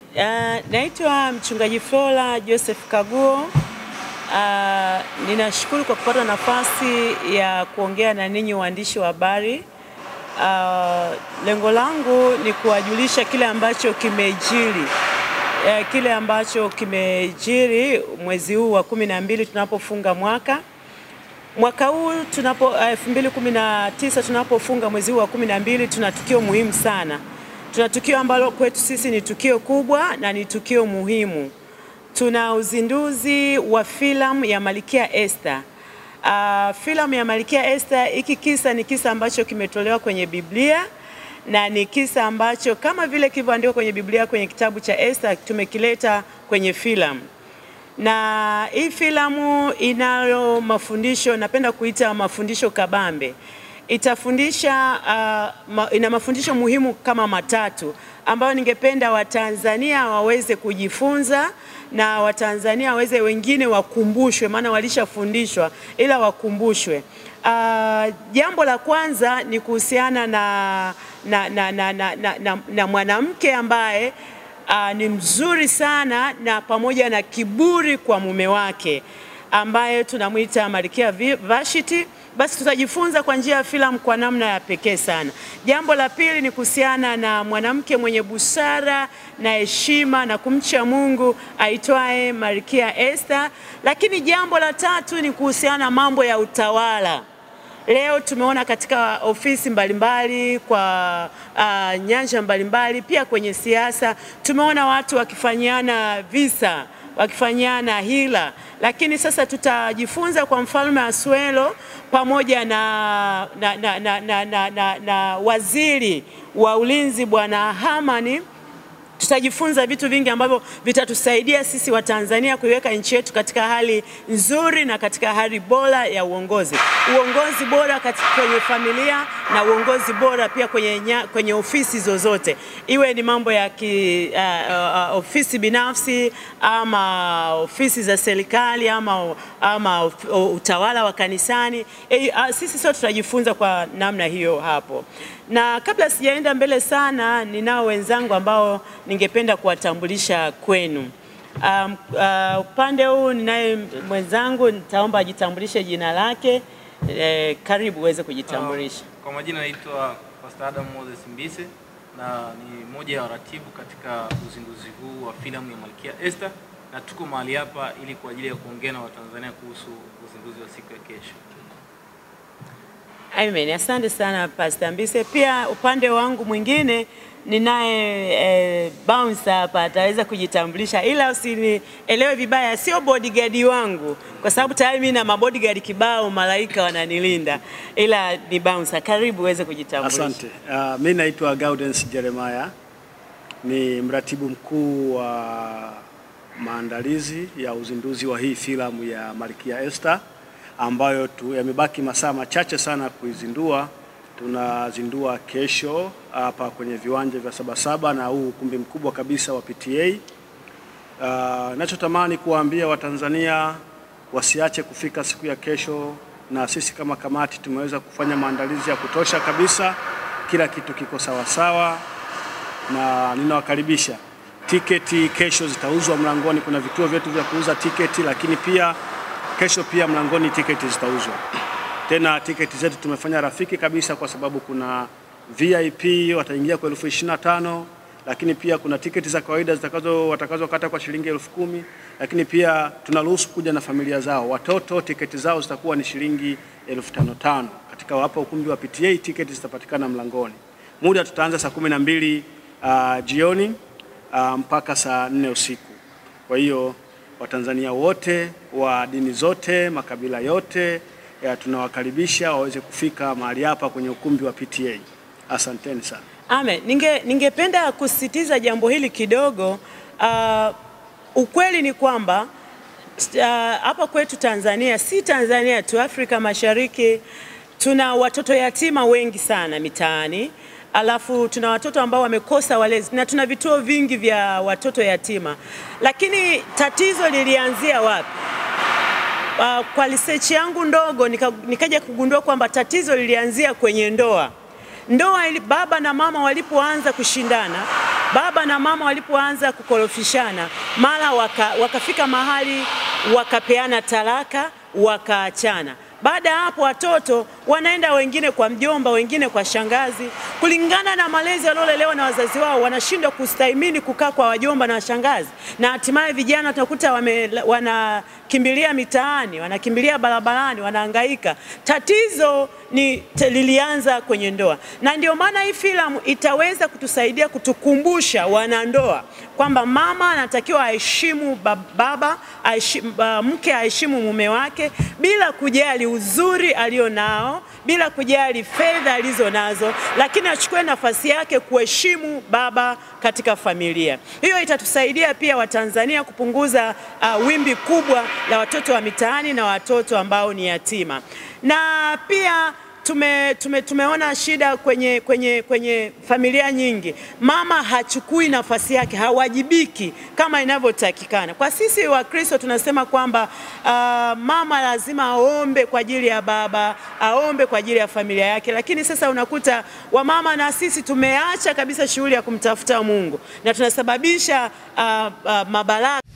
Uh, naitwa mchungaji Flora Joseph Kaguo. Uh, ninashukuru kwa kupata nafasi ya kuongea na ninyi waandishi wa habari. Uh, lengo langu ni kuwajulisha kile ambacho kimejiri uh, kile ambacho kimejiri mwezi huu wa kumi na mbili tunapofunga mwaka mwaka huu tunapo elfu mbili kumi na tisa tunapofunga mwezi huu wa kumi na mbili tuna tukio muhimu sana. Tuna tukio ambalo kwetu sisi ni tukio kubwa na ni tukio muhimu. Tuna uzinduzi wa filamu ya Malkia Esther. Uh, filamu ya Malkia Esther, hiki kisa ni kisa ambacho kimetolewa kwenye Biblia na ni kisa ambacho kama vile kilivyoandikwa kwenye Biblia kwenye kitabu cha Esther tukimekileta kwenye filamu na hii filamu inayo mafundisho, napenda kuita mafundisho kabambe. Itafundisha uh, ma, ina mafundisho muhimu kama matatu ambayo ningependa Watanzania waweze kujifunza na Watanzania waweze wengine wakumbushwe, maana walishafundishwa ila wakumbushwe. Uh, jambo la kwanza ni kuhusiana na, na, na, na, na, na, na, na mwanamke ambaye uh, ni mzuri sana na pamoja na kiburi kwa mume wake ambaye tunamwita Malkia Vashti. Basi tutajifunza kwa njia ya filamu kwa namna ya pekee sana. Jambo la pili ni kuhusiana na mwanamke mwenye busara na heshima na kumcha Mungu aitwaye Malkia Esther, lakini jambo la tatu ni kuhusiana na mambo ya utawala. Leo tumeona katika ofisi mbalimbali kwa uh, nyanja mbalimbali, pia kwenye siasa tumeona watu wakifanyiana visa, wakifanyiana hila, lakini sasa tutajifunza kwa mfalme Asuelo pamoja na, na, na, na, na, na, na, na waziri wa ulinzi bwana Hamani tutajifunza vitu vingi ambavyo vitatusaidia sisi wa Tanzania kuiweka nchi yetu katika hali nzuri na katika hali bora ya uongozi, uongozi bora katika kwenye familia na uongozi bora pia kwenye, nya, kwenye ofisi zozote, iwe ni mambo ya ki, uh, uh, ofisi binafsi ama ofisi za serikali ama, ama utawala wa kanisani. E, uh, sisi sote tutajifunza kwa namna hiyo hapo na kabla sijaenda mbele sana, ninao wenzangu ambao ningependa kuwatambulisha kwenu. Um, uh, upande huu ninaye mwenzangu, nitaomba ajitambulishe jina lake. Eh, karibu uweze kujitambulisha. Uh, kwa majina naitwa Pastor Adam Moses Mbise na ni mmoja ya waratibu katika uzinduzi huu wa filamu ya Malkia Esther, na tuko mahali hapa ili kwa ajili ya kuongea na Watanzania kuhusu uzinduzi wa siku ya kesho. Amen. Asante sana Pastor Mbise. Pia upande wangu mwingine ninaye eh, bouncer hapa ataweza kujitambulisha, ila usinielewe vibaya, sio bodyguard wangu, kwa sababu tayari mimi na mabodyguard kibao, malaika wananilinda, ila ni bouncer. Karibu uweze kujitambulisha. Asante. Uh, mimi naitwa Gaudens Jeremiah, ni mratibu mkuu wa maandalizi ya uzinduzi wa hii filamu ya Malkia Esther ambayo tu yamebaki masaa machache sana kuizindua. Tunazindua kesho hapa kwenye viwanja vya Sabasaba na huu ukumbi mkubwa kabisa wa PTA. Uh, nachotamani kuwaambia Watanzania wasiache kufika siku ya kesho, na sisi kama kamati tumeweza kufanya maandalizi ya kutosha kabisa, kila kitu kiko sawa sawa, na ninawakaribisha. Tiketi kesho zitauzwa mlangoni, kuna vituo vyetu vya kuuza tiketi, lakini pia kesho pia mlangoni tiketi zitauzwa. Tena tiketi zetu tumefanya rafiki kabisa, kwa sababu kuna VIP wataingia kwa elfu ishirini na tano lakini pia kuna tiketi za kawaida zitakazo watakazokata kwa shilingi elfu kumi lakini pia tunaruhusu kuja na familia zao. Watoto tiketi zao zitakuwa ni shilingi elfu tano tano. Katika hapa ukumbi wa PTA tiketi zitapatikana mlangoni. Muda tutaanza saa kumi na mbili uh, jioni uh, mpaka saa nne usiku. Kwa hiyo Watanzania wote wa dini zote, makabila yote ya tunawakaribisha waweze kufika mahali hapa kwenye ukumbi wa PTA. Asanteni sana. Amen. Ninge ningependa kusisitiza jambo hili kidogo. Uh, ukweli ni kwamba hapa uh, kwetu Tanzania, si Tanzania tu, Afrika Mashariki tuna watoto yatima wengi sana mitaani alafu tuna watoto ambao wamekosa walezi na tuna vituo vingi vya watoto yatima, lakini tatizo lilianzia wapi? Uh, kwa research yangu ndogo nika, nikaja kugundua kwamba tatizo lilianzia kwenye ndoa. Ndoa ili baba na mama walipoanza kushindana baba na mama walipoanza kukorofishana, mara waka, wakafika mahali wakapeana talaka, wakaachana. Baada ya hapo watoto wanaenda wengine kwa mjomba, wengine kwa shangazi, kulingana na malezi waliolelewa na wazazi wao, wanashindwa kustahimili kukaa kwa wajomba na washangazi, na hatimaye vijana tunakuta wame, wanakimbilia mitaani, wanakimbilia barabarani, wanahangaika. Tatizo ni te- lilianza kwenye ndoa, na ndio maana hii filamu itaweza kutusaidia kutukumbusha wanandoa kwamba mama anatakiwa aheshimu ba- baba, aheshimu, ba- mke aheshimu mume wake bila kujali uzuri alio nao, bila kujali fedha alizo nazo, lakini achukue nafasi yake kuheshimu baba katika familia. Hiyo itatusaidia pia Watanzania kupunguza uh, wimbi kubwa la watoto wa mitaani na watoto ambao ni yatima, na pia tume, tume, tumeona shida kwenye, kwenye, kwenye familia nyingi, mama hachukui nafasi yake, hawajibiki kama inavyotakikana. Kwa sisi Wakristo tunasema kwamba uh, mama lazima aombe kwa ajili ya baba, aombe kwa ajili ya familia yake, lakini sasa unakuta wamama na sisi tumeacha kabisa shughuli ya kumtafuta Mungu na tunasababisha uh, uh, mabalaa